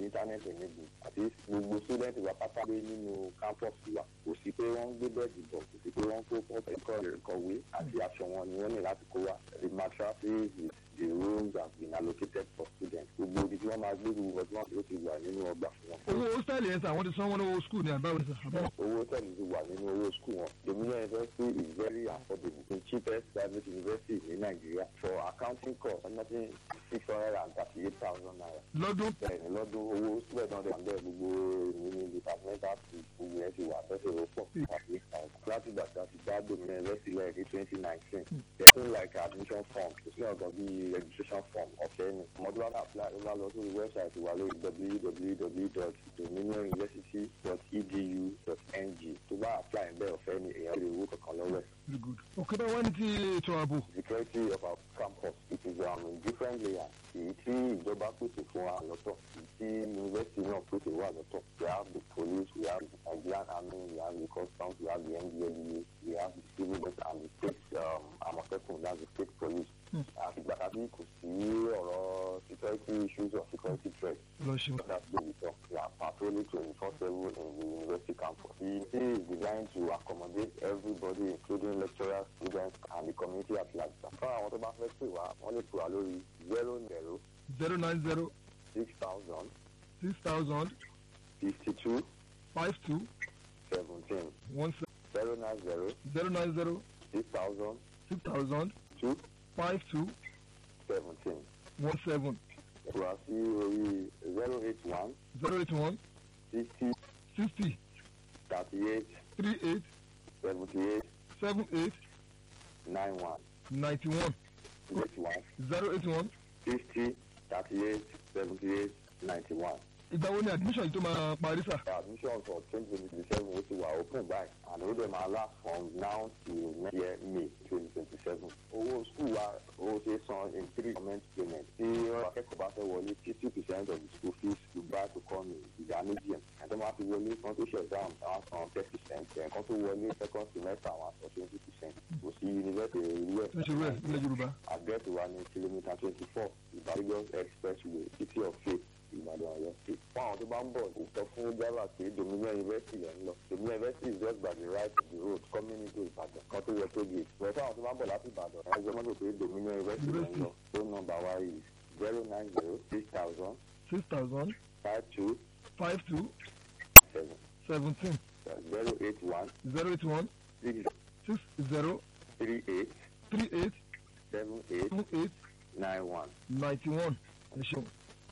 internet enable àti gbogbo student wa pátá gbé nínú campus wa kò sí pé wọ́n ń gbé bẹ́ẹ̀dì bọ̀ kò sí pé wọ́n ń kó pọ́pẹ́ ẹ̀kọ́ ìkọ̀wé àti aṣọ wọn ni wọ́n ní láti kó wa the mattresses the rooms have been allocated for students gbogbo ibi tí wọ́n máa gbé gbogbo ọdún náà ló ti wà nínú ọgbà fún wọn. owó hostel yẹn sà àwọn ti san wọn ní owó school ní àbáwọ̀ ní sà. àbáwọ̀. owó tẹ̀lé ti wà nínú owó school wọn dominion university is very affordable the cheapest private university ní nàìjíríà for accounting course nothing six hundred and thirty eight thousand naira. lọ́dún bẹ́ẹ̀ni lọ́dún owó student náà dẹ̀ bẹ́ẹ̀ gbogbo èmi ní departmental fees gbogbo yẹn ti wà fẹ́sẹ̀ ló pọ̀ àti láti gbàgbà ti dá dominion university lẹ́yìn ní twenty nineteen there's like admission form kò sí ọ̀gá bíi registration form ọ̀fẹ́ ni ọmọdé wa apply ó bá lọ sórí website wa lórí www.dominionuniversity.edu.ng tó bá apply bẹ́ẹ̀ ọ̀fẹ́ ni èèyàn lè owó kankan lọ́wọ́ ẹ̀. very good. òkè bá wọ́n ní ti ètò ààbò. security of our campus it is um, in different layers èyí tí ìjọba pèsè fún wa lọ́tọ̀ èyí tí university náà pèsè wà lọ́tọ̀ we have the police we have the nigerian army we have the customs we have the ndlea we have the civil defence and the state um, àmọ̀tẹ́kùn that's the state police. àtìgbà tàbí kò sí ọ̀rọ̀ security issues or security threats. lọ ṣeun. That's the result. We are patrolling 24-7 in the university campus. The city is designed to accommodate everybody, including lecturers, students, and the community at large. Fún àwọn tó bá fẹ́ pè wá, wọ́n lè pè wá lórí zero zero zero nine zero six thousand six thousand fifty two five two seventeen one zero nine zero zero nine zero six thousand six thousand two five two seventeen. one seven Pè wá sí orí zero eight one zero eight one sixty sixty thirty eight three eight seventy eight seven eight nine one ninety one eight one zero eight one. sixty thirty eight seventy eight ninety one. ìgbà wo ni admission yìí tó máa parí sà. admission for twenty twenty seven ó ti wà open by and ó dẹ̀ máa last from now till next year may twenty twenty seven. owó school wa ó ṣe san in three payment payment tí akẹ́kọ̀ọ́ bá fẹ́ wọlé fifty percent of the school fees you buy to come in ìdá méjì ẹ̀ ẹ̀dọ́ máa fi wọlé kan tó ṣe exam àwọn san ten percent ẹ̀kan tó wọlé second semester àwọn san twenty percent kò sí university ìlú ẹ̀ tó ṣe rẹ̀ nílẹ̀ yorùbá. àgẹ́tì wa ní kìlómítà twenty four ìbàdàn expressway city of faith ìbàdàn ọ̀yọ́ state. fún àwọn tó bá ń bọ̀ kò sọ fún driver pé dominion university lẹ́ ń lọ dominion university is just by the right of the road coming into ìbàdàn kan tó yẹ tó gate. bọ̀ fún àwọn tó bá ń bọ̀ láti ìbàdàn ẹ̀ ẹ́ mọ́tò pé dominion university lẹ́ ń lọ phone number wa is zero nine zero six thousand six thousand five two five two seven seventeen zero eight one zero eight one six six zero three eight three eight seven eight seven eight nine one. ninety one. ẹ ṣeun.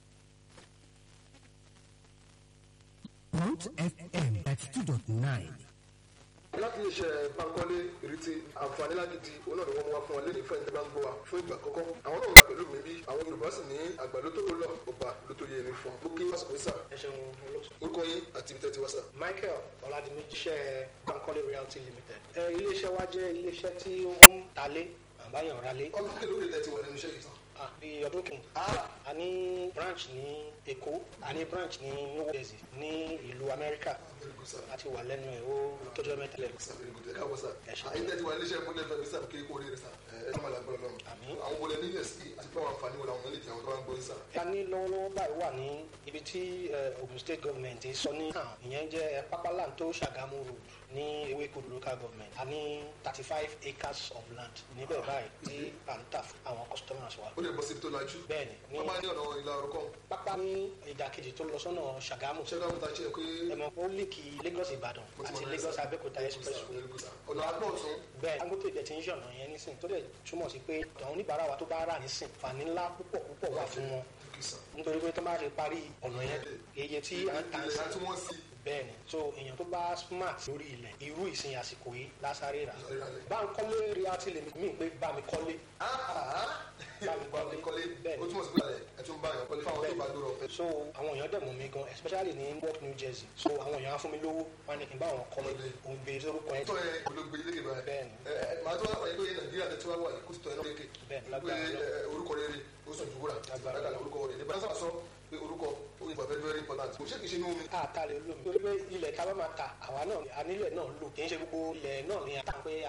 Root FM ninety two dot nine. láti iṣẹ́ pankọ́lé ìrètí àǹfààní lágídí olóòdù wọn wá fún ọ lẹ́yìn fẹ́ǹtẹ́ bá ń gbọ́ wa fún ìgbà àkọ́kọ́ àwọn náà wà pẹ̀lú mi bí àwọn yorùbá sì ní àgbà ló tó lọ ọba ló tó yẹ ẹni fún un. ó kí wàásù pèsè ẹ ṣeun olóòtú. orúkọ yín àti ibi tẹ́ ti wá sà. michael ọ̀làdìmí iṣẹ́ bankole realty limited. ẹ iléeṣẹ́ wa jẹ́ iléeṣẹ́ tí ó ń talé àbáyọ̀ ralé. ọdún kí lóde tẹ́ ti wà nínú iṣẹ́ yìí sàn. bí ọdún kìíní. a ní branch ní èkó a ní branch ní new jersey ní ìlú amẹ́ríkà a ti wà lẹ́nu ẹ̀ ó tọ́jú mẹ́ta lẹ́nu. ẹ káwọ́ sà. Ẹ ṣé. àyín tẹ́ ti wà nínú iṣẹ́ ìpínlẹ̀ fẹ́mi sà kí kó rí rẹ sà. ẹ ẹ máa lágbára lọ́rùn. Àmín. àwọn wọlé nílẹ̀ sí àti fún àwọn àǹfààní wọlé àwọn nílẹ̀ tí àwọn tó bá ń gbọ́ yín sà. a ní lọ́wọ́lọ́wọ́ báyìí wà ní ibi tí eh, ogun state government sọ ní hàn ìyẹn jẹ́ eh, papaland tó ṣàgámù road ní ewékodò local government a ní thirty five acres of land níbẹ̀ báyìí tí à ń tà fún àwọn customers wa. ó lè bọ́ síbi tó lajú. bẹ́ẹ̀ni ní wọ́n máa ní ọ̀nà ìlà orúkọ. pápá ní ìdàkejì tó lọ sọ́nà ṣàgámù ṣé káwọn ta ṣe pé ẹ̀mọ̀ ó líkì lagos ìbàdàn àti lagos abẹ́òkúta expressway ọ̀nà àgbọ̀ ọ̀tún. bẹ́ẹ̀ dangote jẹ ti ń ṣọ̀nà yẹn nísìn tó dẹ̀ túmọ̀ sí pé àwọn oníbàárà wa tó bá rà nísìn fàní ńlá púpọ̀ púpọ̀ wà fún wọn nítorí pé tó bá ṣe parí ọ̀nà yẹn iye tí à ń tà ń ilẹ̀ sìn àti wọ́n sí. bẹ́ẹ̀ni so èèyàn tó bá smart lórí ilẹ̀ irú ìsìn àsìkò yìí lásàrè rà Lásàrè rà. bá ń kọ́lé realty lèmi mí pé bá mi kọ́lé bá mi bá mi kọ́lé bẹ́ẹ̀ni ó túmọ̀ sí pé ẹ̀ tún bá yàn kọ́lé fáwọn tó bá dúró ọ̀fẹ́. so àwọn èèyàn dẹ̀ mú mi gan especially ní Newark New Jersey so àwọn èèyàn á fún mi lówó wọn ni kí n bá wọn kọ́lé òun gbé lórúkọ yẹn tó ẹ olóògbé ilé ìgbà ẹ Bẹ́ẹ̀ni. ẹ màá tó wá wáyé lóye nàìjíríà tẹ tí wàá wà ní kóòtù tó ẹ náà kéèké Bẹ́ẹ̀ni, pé lágbára ẹ, orúkọ rere ó sùn jùwúrà Lágbára lágbàlá orúkọ rere nígbà tó sọ pé orúkọ ó yẹ very very important kò ṣe kì í ṣe inú omi. àtàlẹ́ olómi torí pé ilẹ̀ tá a bá máa ta àwa náà anílẹ̀ náà lò kì í ṣe gbogbo ilẹ̀ náà ni a ta pé